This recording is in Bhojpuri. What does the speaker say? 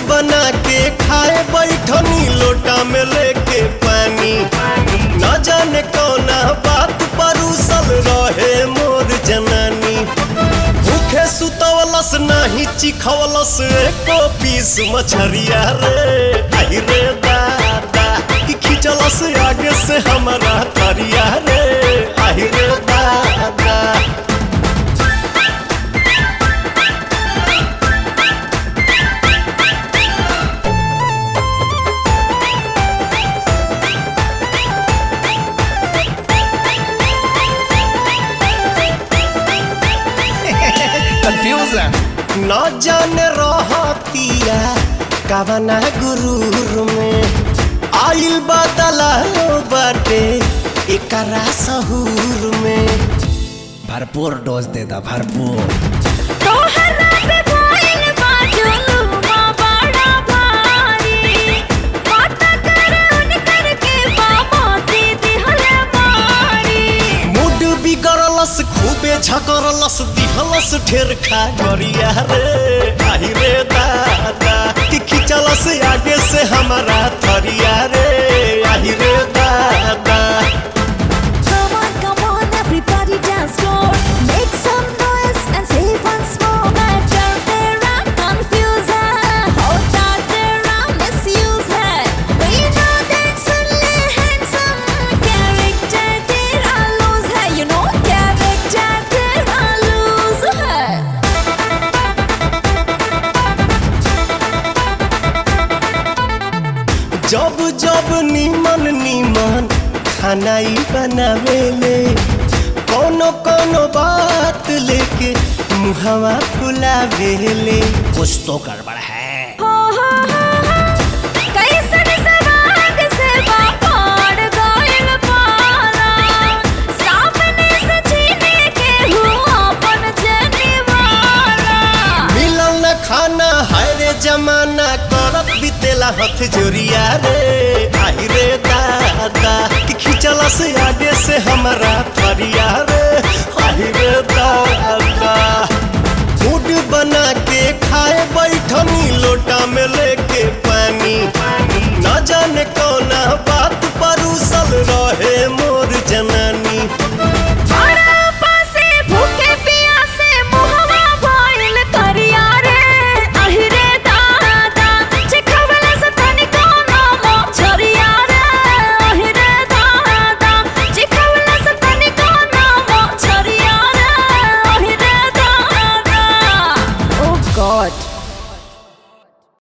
बना के खाए बैठनी लोटा में लेके पानी न जाने कौना बात परूसल रहे मोर जनानी भूखे सुतवलस नाही चिखवलस एको पीस मछरिया रे आई रे दादा कि खिंचलस आगे से हमारा तरिया रे आई रे दादा Confusion. न जाने रहतिया कवना गुरूर में आइल बदला बाटे एकरा सहूर में भरपूर डोज दे दा भरपूर तोहरा पे भइल बा जुलुमा बड़ा भारी बात कर उनकर के बाबा दीदी हले मारी मूड बिगड़लस खूबे झकरलस दिहलस ढेर खा गरिया रे आई रे दादा कि खिंचलस आगे से हमारा थरिया रे आई रे दादा Come on, come on, everybody dance floor. Make some noise and say once more. Matter तेरा confuse है, होता तेरा misuse है. We know that सुनले handsome character तेरा lose है. You know character तेरा lose है. जब जब नीमन नीमन खाना ही बनावेले कोनो कोनो बात लेके मुहवा फुलावेले कुछ तो गड़बड़ है हो हो हो हो कैसन सवाग से बापाड़ गइल पारा सामने से छीने के हुआ अपन जनिवारा मिलल न खाना हाय रे जमाना करत बितेला हथ जोरिया रे आई रे दादा कि खिंचला से आगे से हमारा थरिया रे आई रे दादा मूड बना के खाए बैठनी लोटा में